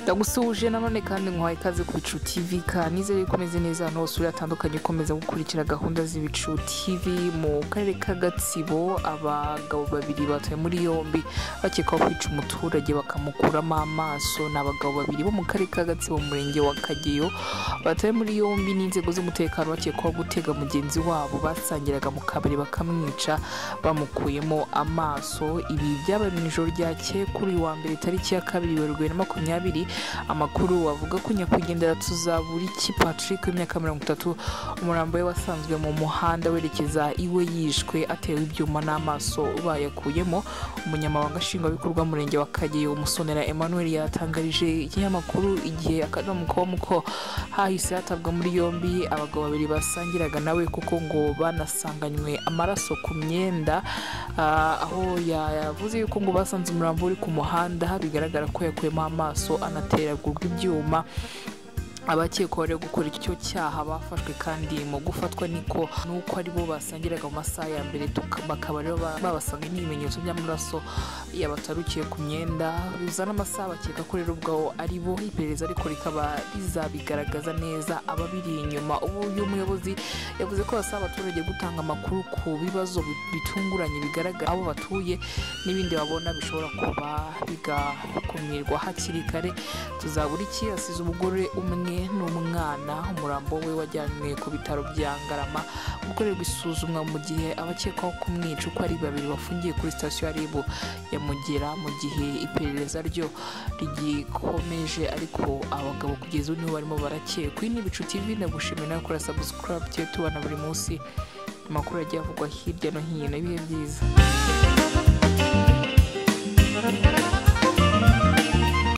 ndagusuhuje nanone kandi nkwaye ikaze ku bicu tv kanizere yuko umeze neza ahantu hose uri hatandukanye ukomeza gukurikira gahunda z'ibicu tv mu karere ka gatsibo abagabo babiri batawe muri yombi bakekwaho kwica umuturage bakamukuramo amaso ni abagabo babiri bo mu karere ka gatsibo mu murenge wa kageyo batawe muri yombi n'inzego z'umutekano bakekwaho gutega mugenzi wabo basangiraga mu kabari bakamwica bamukuyemo amaso ibi byabaye mu ijoro ryakeye kuri uyu wa mbere tariki ya kabiri werurwe na makumyabiri amakuru avuga ko nyakwigendera tuzaburiki patrick w'imyaka mirongo itatu umurambo we wasanzwe mu muhanda werekeza iwe yishwe atewe ibyuma n'amaso bayakuyemo umunyamabanga nshingwabikorwa murenge wa kageyo umusonera emmanuel yatangarije ikinyamakuru igihe akadomo com ko hahise hatabwa muri yombi abagabo babiri basangiraga nawe kuko ngo banasanganywe amaraso ku myenda ah, aho yavuze yuko ngo basanze umurambo uri ku muhanda bigaragara ko yakuyemo amaso anateragurwa ibyuma abakekwaho rero gukora icyo cyaha bafashwe kandi mu gufatwa niko nuko aribo basangiraga mu masaha ya mbere tuka- bakaba rero ba- babasanga n'ibimenyetso by'amaraso yabatarukiye ku myenda bizana amasaha bakeka ko rero ubwaho ari bo iperereza ariko rikaba rizabigaragaza neza ababiri inyuma ubu uyu muyobozi yavuze ko basaba abaturage gutanga amakuru ku bibazo bi- bitunguranye bigaragara aho batuye n'ibindi babona bishobora kuba bigakumirwa hakiri kare tuzaburiki asize umugore umwe n'umwana umurambo we wajyanywe ku bitaro bya ngarama gukorerwa isuzumwa mu gihe abakekwaho kumwica uko ari babiri bafungiye kuri sitasiyo ya ribu ya mugera mu gihe iperereza ryo rigikomeje ariko abagabo kugeza ubu nibo barimo barakekwa iyi ni ibicu tv ndagushimira nawe gukora subscribe tujye tubona buri munsi amakuru agiye avugwa hirya no hino ibihe byiza